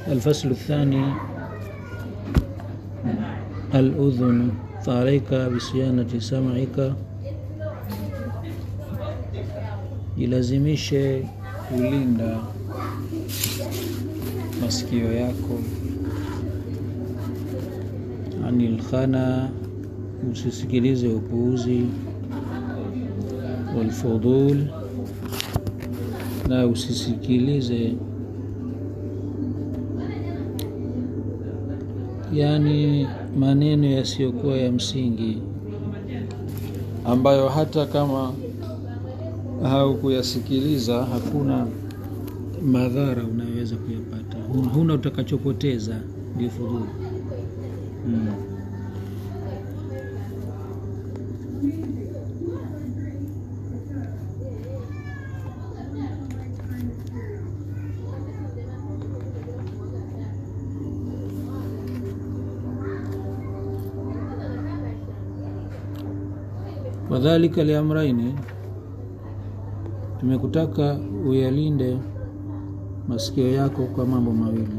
الفصل الثاني الأذن فعليك بصيانة سمعك jilazimishe kulinda masikio yako anil khana usisikilize upuuzi walfudul na usisikilize yani maneno yasiyokuwa ya msingi ambayo hata kama haukuyasikiliza hakuna madhara unayoweza kuyapata huna utakachopoteza ndio fudhuli hmm. wadhalika liamraini tumekutaka uyalinde masikio yako kwa mambo mawili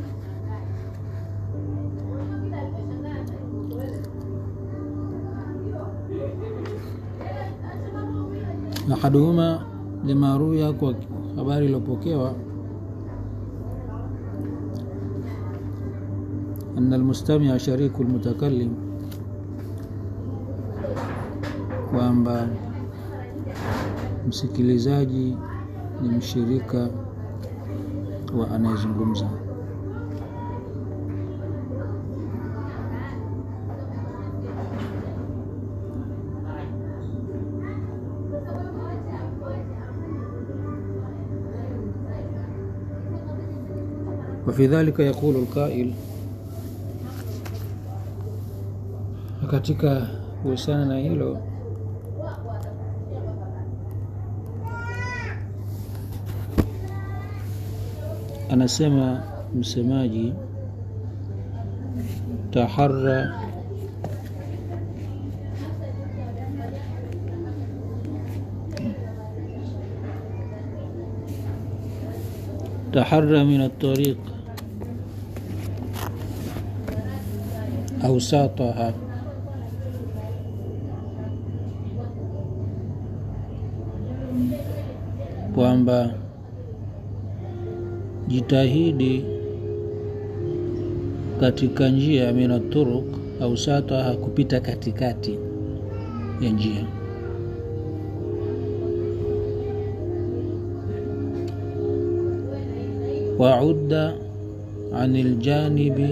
ahaduhuma lima ruya kwa habari iliyopokewa أن المستمع شريك المتكلم kwamba msikilizaji ni mshirika wa anayezungumza وفي ذلك يقول القائل katika kuhusiana na hilo anasema msemaji taharra taharra min الطريق أوساطها kwamba jitahidi katika njia mina turuk au sataha kupita katikati ya njia waudda an ljanibi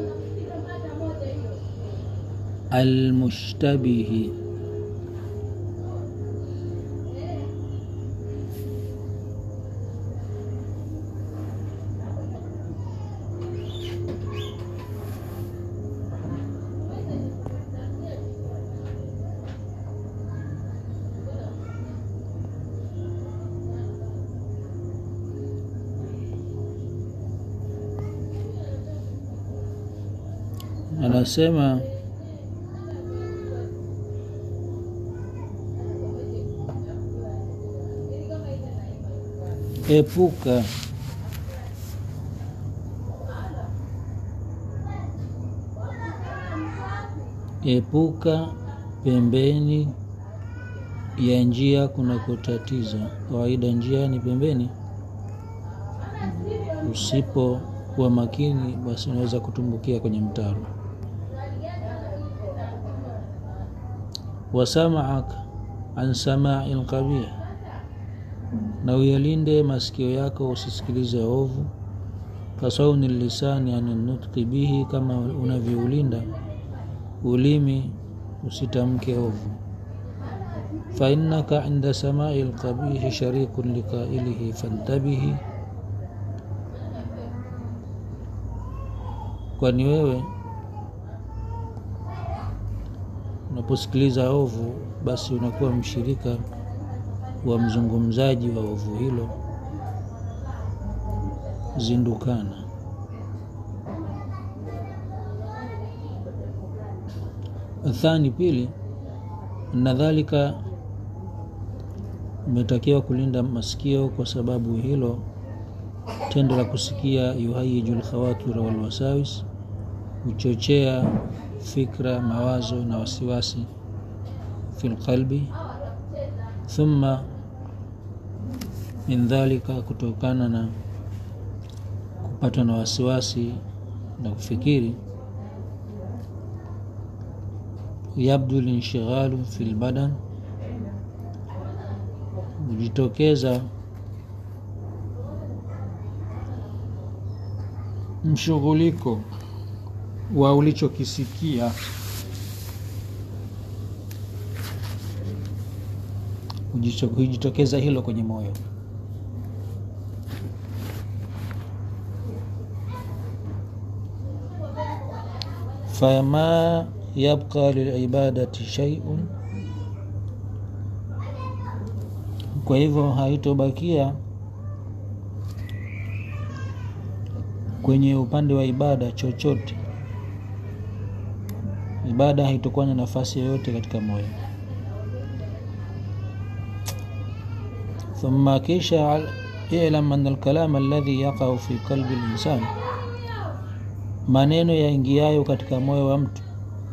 almushtabihi anasema epuka epuka pembeni ya njia kunakotatiza kawaida njia ni pembeni usipokuwa makini basi unaweza kutumbukia kwenye mtaro wasamaak an samai lqabih na uyalinde masikio yako usisikilize ovu kasauni lisani ani nutqi bihi kama unavyoulinda ulimi usitamke ovu fainnaka inda samai lqabihi sharikun liqailihi fantabihi kwani wewe unaposikiliza ovu basi unakuwa mshirika wa mzungumzaji wa ovu hilo zindukana athani pili na dhalika umetakiwa kulinda masikio kwa sababu hilo tendo la kusikia yuhayiju lkhawatira walwasawis huchochea fikra mawazo na wasiwasi fi lqalbi thumma min dhalika kutokana na kupatwa na wasiwasi na kufikiri yabdu linshighalu fi lbadan hujitokeza mshughuliko wa ulichokisikia hujitokeza hilo kwenye moyo fama yabqa lilibadati shaiun kwa hivyo haitobakia kwenye upande wa ibada chochote ibada haitokuwa na nafasi yoyote katika moyo thumma kisha ilam ana alkalama alladhi yaqau fi qalbi linsan maneno yaingiayo katika moyo wa mtu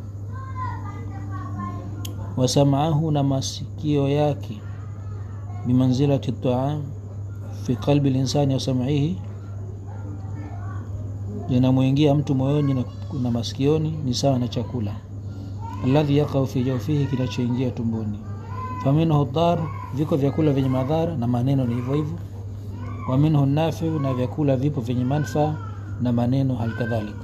wasamaahu na masikio yake bimanzilati taam fi qalbi linsani wasamaihi linamwingia mtu moyoni na, na masikioni ni sawa na chakula alladhi yaqau fi jaufihi kinachoingia tumboni faminhu dar viko vyakula vyenye madhara na maneno ni hivyo hivyo wa minhu nafiu na vyakula vipo vyenye manfaa na maneno halikadhalika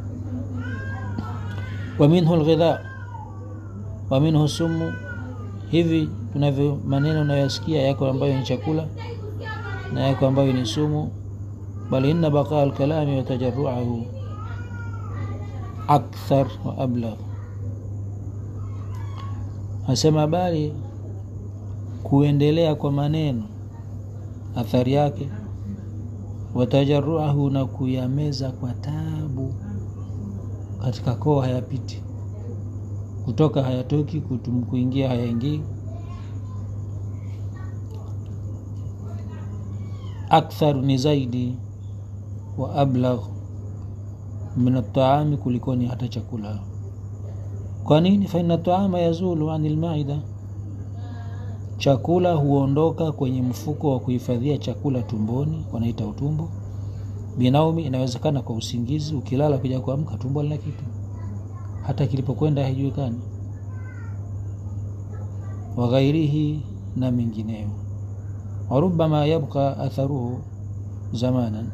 wa minhu lghidha wa minhu sumu hivi tunavyo maneno unayoyasikia yako ambayo ni chakula na yako ambayo ni sumu bal inna baqa alkalami wa tajaruahu akthar wa ablagh asema bali kuendelea kwa maneno athari yake watajaruahu na kuyameza kwa tabu katika koo hayapiti kutoka hayatoki kutum, kuingia hayaingii akthar ni zaidi wa ablagh min ataami kulikoni hata chakula kwa nini faina taama yazulu ani lmaida chakula huondoka kwenye mfuko wa kuhifadhia chakula tumboni wanaita utumbo binaumi inawezekana kwa usingizi ukilala kuja kuamka tumbo lina kitu hata kilipokwenda haijulikani waghairihi na mengineyo warubama yabqa atharuhu zamanan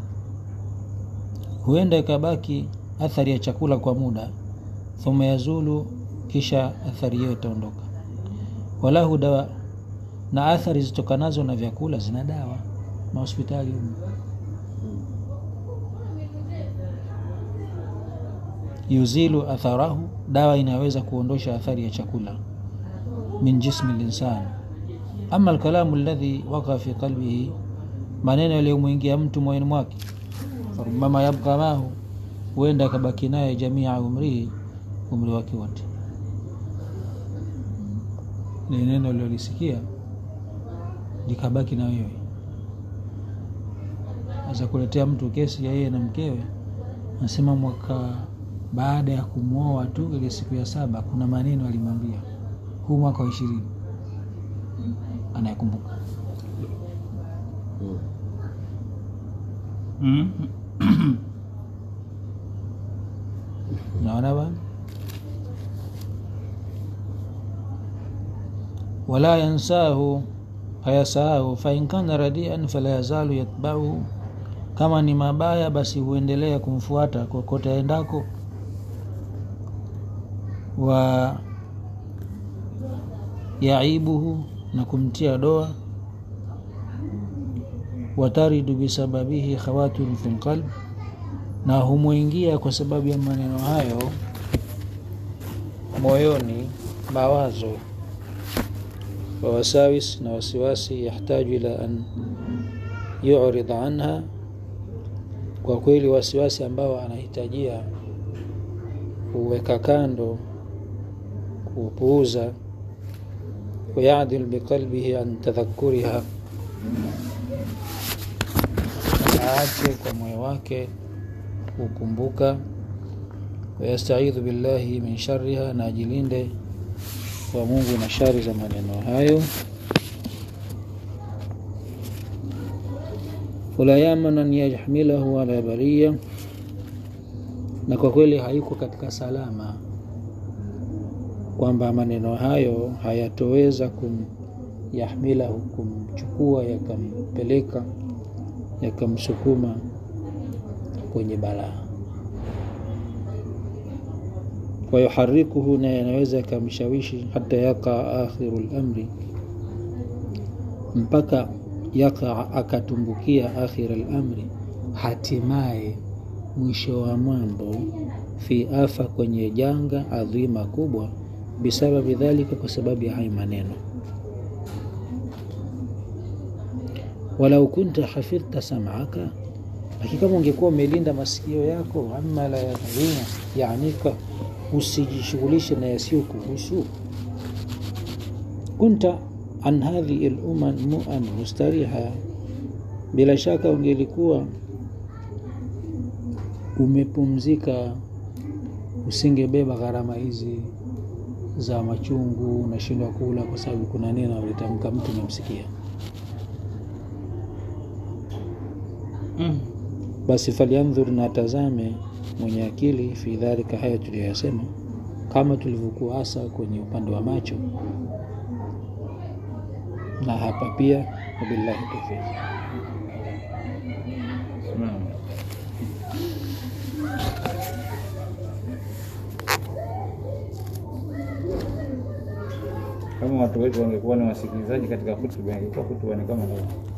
huenda ikabaki athari ya chakula kwa muda thumma yazulu kisha athari hiyo itaondoka walahu dawa na athari zitokanazo na vyakula zina dawa mahospitali humu yuzilu atharahu dawa inaweza kuondosha athari ya chakula min jismi linsan ama alkalamu alladhi waka fi qalbihi maneno yaliyomwingia mtu moyoni mwake farubama yabqa mahu huenda akabaki naye jamia umrihi umri wake wote ni neno lilolisikia likabaki na wewe aza kuletea mtu kesi ya yeye na mkewe nasema mwaka baada ya kumwoa tu ile siku ya saba kuna maneno alimwambia huu mwaka wa ishirini anayekumbuka mm. naona bana wala yansahu hayasahu fain kana radian fala yazalu yatbauhu kama ni mabaya basi huendelea kumfuata kokote aendako wa yaibuhu na kumtia doa wataridu bisababihi khawatirun fi lqalb na humwingia kwa sababu ya maneno hayo moyoni mawazo wawasawis na wasiwasi yahtaju ila an yuridha anha kwa kweli wasiwasi ambao anahitajia kuweka kando kupuuza wayadil biqalbihi an tadhakuriha aache kwa moyo wake kukumbuka wayastaidhu billahi min shariha na ajilinde kwa mungu na shari za maneno hayo wala yaman an yahmilahu ala baria na kwa kweli hayuko katika salama kwamba maneno hayo hayatoweza kum yahmilahu kumchukua yakampeleka yakamsukuma kwenye balaa wayuharikuhu na yanaweza yakamshawishi hata yakaa akhiru lamri mpaka yakaa akatumbukia akhira lamri hatimaye mwisho wa mambo fi afa kwenye janga adhima kubwa bisababi dhalika kwa sababu ya hayo maneno walau kunta hafidhta sam'aka lakini kama ungekuwa umelinda masikio yako amma la yadhuruna yaanika usijishughulishe na yasiyo kuhusu kunta an hadhihi luman muan mustariha bila shaka ungelikuwa umepumzika usingebeba gharama hizi za machungu unashindwa kula kwa sababu kuna neno alitamka mtu umemsikia Mm. basi falyandhur na atazame mwenye akili fi dhalika haya tuliyoyasema kama tulivyokuwa hasa kwenye upande wa macho na hapa pia wabillahi tawfiq Simama. Kama watu wetu wangekuwa ni wasikilizaji katika hutuba, ingekuwa hutuba ni kama leo.